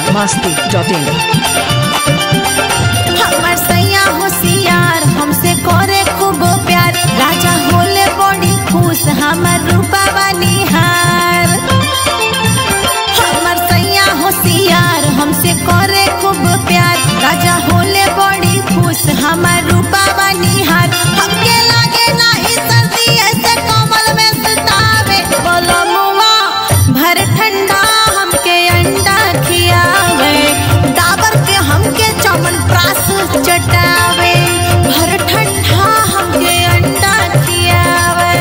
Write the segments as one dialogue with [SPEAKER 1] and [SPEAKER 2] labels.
[SPEAKER 1] masti.in
[SPEAKER 2] हमर सैया होशियार हमसे करे खूब प्यार राजा होले बड़ी खुश हमर रूपा निहार हमर सैया होशियार हमसे करे खूब प्यार राजा होले बड़ी खुश हमर रूपा निहार हमके लागे ना ई सर्दी ऐसे कमल में सतावे बोलो मुआ भर ठंडा हमके अंडा खियावे डाबर के हमके चमन प्रास चटावे भर ठंडा हमके अंडा खियावे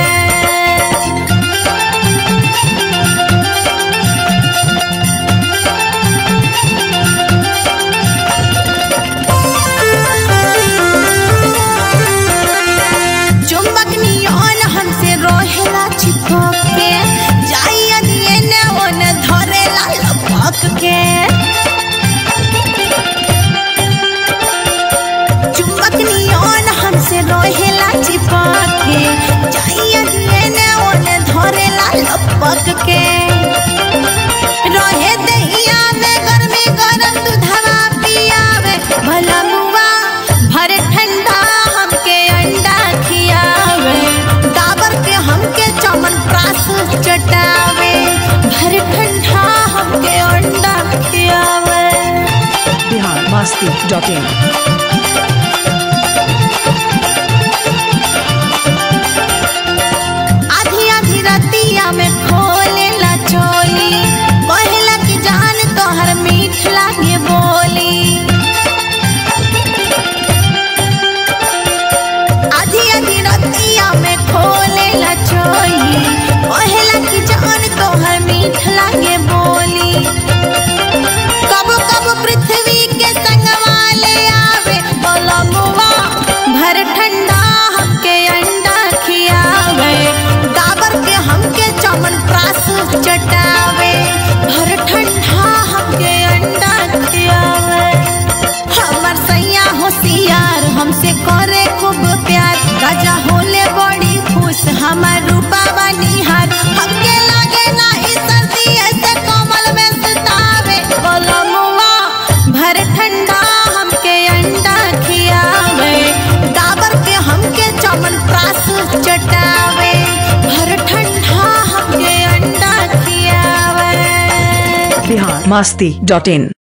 [SPEAKER 2] चुंबक नियन हमसे रोहेला चिपक के जाइया दिए ने ओने धरेला लपक के चुंबक नियन हमसे रोहेला चिपक के जाइया दिए ने ओने धरेला लपक के रहे दहिया में गर्मी गरम दूधवा पियावे भला मुआ भर ठंडा हमके अंडा खियावे डाबर के हमके चमन प्रास चटावे भर ठंडा हमके अंडा खियावे
[SPEAKER 1] Bihar masti.in
[SPEAKER 2] आधी आधी रतिया में खोलेला चोली कहला कि जान तोहर मीठ लागे बोली आधी आधी रतिया में खोलेला चोली कहला कि जान तोहर मीठ लागे बोली कब कब पृथ्वी के संगवा ले आवे बोलमुआ भर ठंडा हमके अंडा खियावे डाबर के हमके चमन प्रास चटावे भर ठंडा हमके अंडा खियावे हमर सैया होशियार हमसे करे खूब प्यार राजा होले बड़ी खुश हमर रूपा निहार हमके लागे ना ई सर्दी ऐसे कमल में सतावे बोलमुआ भर ठंडा हमके अंडा खियावे डाबर के हमके चमन प्रास चटावे भर ठंडा हमके अंडा खियावे
[SPEAKER 1] Bihar masti.in